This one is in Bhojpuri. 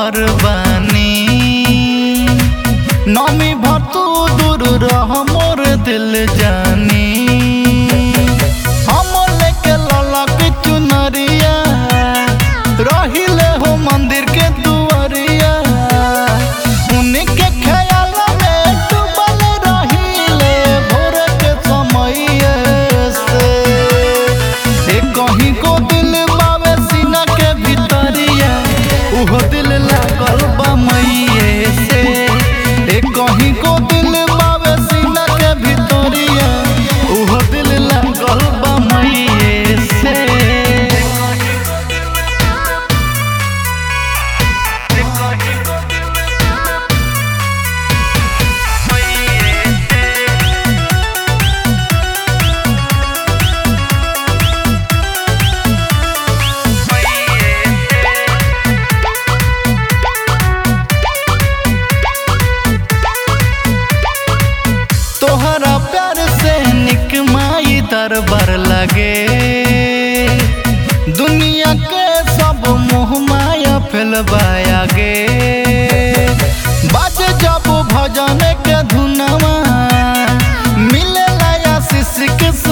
तोहर बानी नमी भतू दूर रह मोर दिल जानी हम लेके ललक चुनरिया रहिले हो मंदिर के दुआरिया उनके ख्याल में डूबल रहिले भोर के समय से ए कहीं को दिल बावे सीना के भीतरिया उहो दिल लागल बा मैये से ए कहीं को दिल बावे सीना के भीतरिया उहो दिल लागल बा मैये से तोहरा प्यार से निक माई दरबार लगे दुनिया के सब मोह माया फैलबाया गे बाज जब भजन के धुनवा मिले आशीष के